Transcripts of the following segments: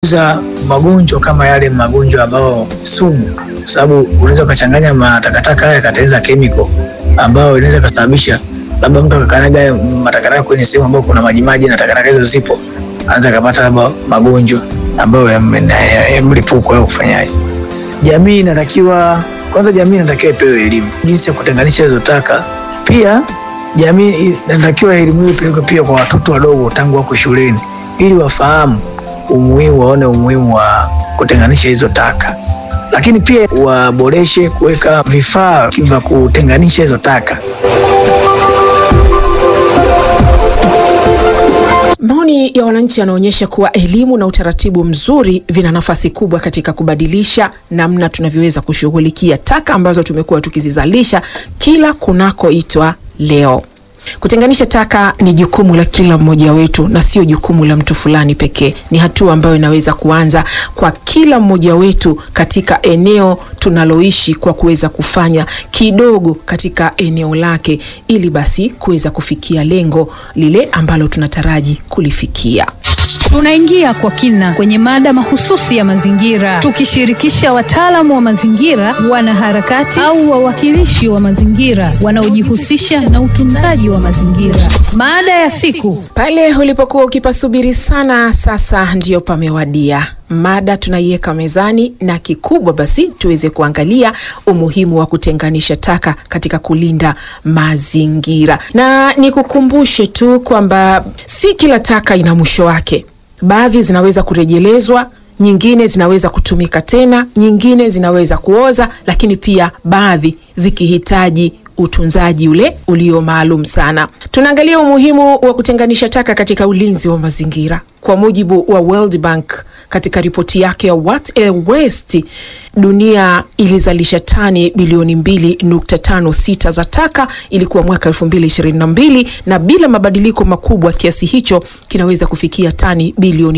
za magonjwa kama yale magonjwa ambayo sumu, kwa sababu unaweza ukachanganya matakataka haya yakatengeneza chemical ambayo inaweza ikasababisha labda mtu akakanyaga matakataka kwenye sehemu ambayo kuna majimaji na takataka hizo zipo, anaweza akapata labda magonjwa ambayo ya ya- ya mlipuko au kufanyaje. Jamii inatakiwa kwanza, jamii inatakiwa ipewe elimu jinsi ya kutenganisha hizo taka. Pia jamii inatakiwa elimu hiyo ipelekwe pia kwa watoto wadogo tangu wako shuleni, ili wafahamu umuhimu, waone umuhimu wa kutenganisha hizo taka, lakini pia waboreshe kuweka vifaa vya kutenganisha hizo taka. Maoni ya wananchi yanaonyesha kuwa elimu na utaratibu mzuri vina nafasi kubwa katika kubadilisha namna tunavyoweza kushughulikia taka ambazo tumekuwa tukizizalisha kila kunakoitwa leo. Kutenganisha taka ni jukumu la kila mmoja wetu na sio jukumu la mtu fulani pekee. Ni hatua ambayo inaweza kuanza kwa kila mmoja wetu katika eneo tunaloishi kwa kuweza kufanya kidogo katika eneo lake ili basi kuweza kufikia lengo lile ambalo tunataraji kulifikia. Tunaingia kwa kina kwenye mada mahususi ya mazingira, tukishirikisha wataalamu wa mazingira, wanaharakati au wawakilishi wa mazingira wanaojihusisha na utunzaji wa mazingira. Mada ya siku Pale ulipokuwa ukipasubiri sana, sasa ndiyo pamewadia. Mada tunaiweka mezani, na kikubwa basi tuweze kuangalia umuhimu wa kutenganisha taka katika kulinda mazingira, na nikukumbushe tu kwamba si kila taka ina mwisho wake. Baadhi zinaweza kurejelezwa, nyingine zinaweza kutumika tena, nyingine zinaweza kuoza, lakini pia baadhi zikihitaji utunzaji ule ulio maalum sana. Tunaangalia umuhimu wa kutenganisha taka katika ulinzi wa mazingira. Kwa mujibu wa World Bank katika ripoti yake ya What a Waste, dunia ilizalisha tani bilioni 2.56 za taka ilikuwa mwaka 2022 na bila mabadiliko makubwa kiasi hicho kinaweza kufikia tani bilioni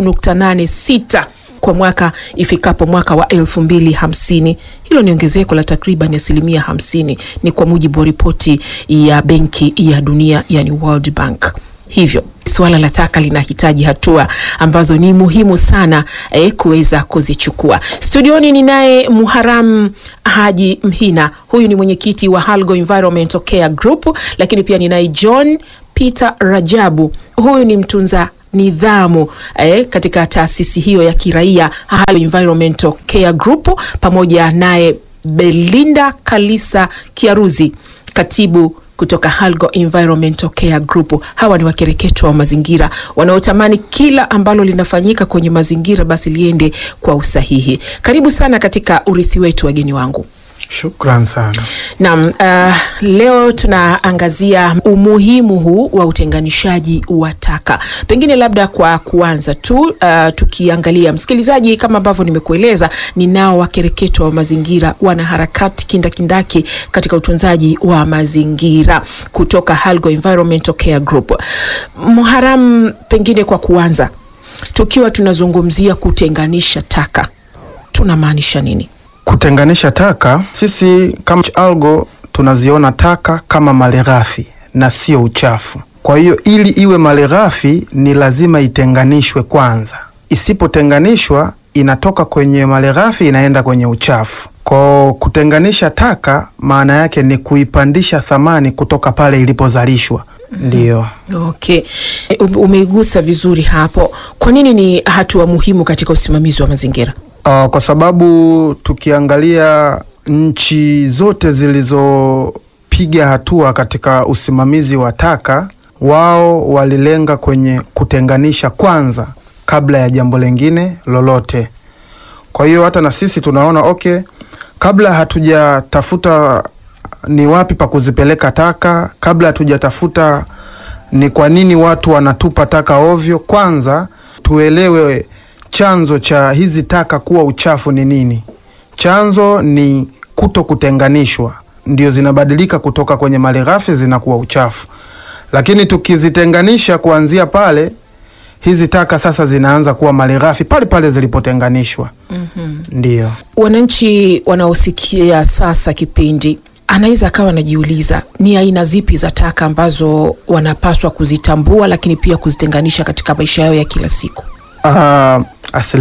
3.86 kwa mwaka ifikapo mwaka wa elfu mbili hamsini. Hilo ni ongezeko la takriban asilimia hamsini, ni kwa mujibu wa ripoti ya Benki ya Dunia, yani World Bank. Hivyo suala la taka linahitaji hatua ambazo ni muhimu sana eh, kuweza kuzichukua. Studioni ni naye Muharam Haji Mhina, huyu ni mwenyekiti wa Halgo Environmental Care Group, lakini pia ninaye John Peter Rajabu, huyu ni mtunza nidhamu eh, katika taasisi hiyo ya kiraia Halgo Environmental Care Group, pamoja naye Belinda Kalisa Kiaruzi, katibu kutoka Halgo Environmental Care Group. Hawa ni wakereketo wa mazingira wanaotamani kila ambalo linafanyika kwenye mazingira basi liende kwa usahihi. Karibu sana katika urithi wetu, wageni wangu. Shukran sana. Naam, uh, leo tunaangazia umuhimu huu wa utenganishaji wa taka. Pengine labda kwa kuanza tu uh, tukiangalia msikilizaji, kama ambavyo nimekueleza, ninao wakereketo wa mazingira, wanaharakati kindakindaki katika utunzaji wa mazingira kutoka Halgo Environmental Care Group. Muharam, pengine kwa kuanza, tukiwa tunazungumzia kutenganisha taka tunamaanisha nini? Kutenganisha taka, sisi kama Algo tunaziona taka kama malighafi na sio uchafu. Kwa hiyo ili iwe malighafi ni lazima itenganishwe kwanza. Isipotenganishwa inatoka kwenye malighafi inaenda kwenye uchafu. Kwa kutenganisha taka, maana yake ni kuipandisha thamani kutoka pale ilipozalishwa. Ndiyo. Okay, Um- umeigusa vizuri hapo. Kwa nini ni hatua muhimu katika usimamizi wa mazingira? Uh, kwa sababu tukiangalia nchi zote zilizopiga hatua katika usimamizi wa taka, wao walilenga kwenye kutenganisha kwanza kabla ya jambo lingine lolote. Kwa hiyo hata na sisi tunaona okay, kabla hatujatafuta ni wapi pa kuzipeleka taka, kabla hatujatafuta ni kwa nini watu wanatupa taka ovyo, kwanza tuelewe chanzo cha hizi taka kuwa uchafu ni nini. Chanzo ni kuto kutenganishwa, ndio zinabadilika kutoka kwenye malighafi zinakuwa uchafu. Lakini tukizitenganisha kuanzia pale, hizi taka sasa zinaanza kuwa malighafi pale pale zilipotenganishwa. Ndio. Wananchi wanaosikia sasa kipindi anaweza akawa anajiuliza ni aina zipi za taka ambazo wanapaswa kuzitambua, lakini pia kuzitenganisha katika maisha yao ya kila siku. uh, asilimia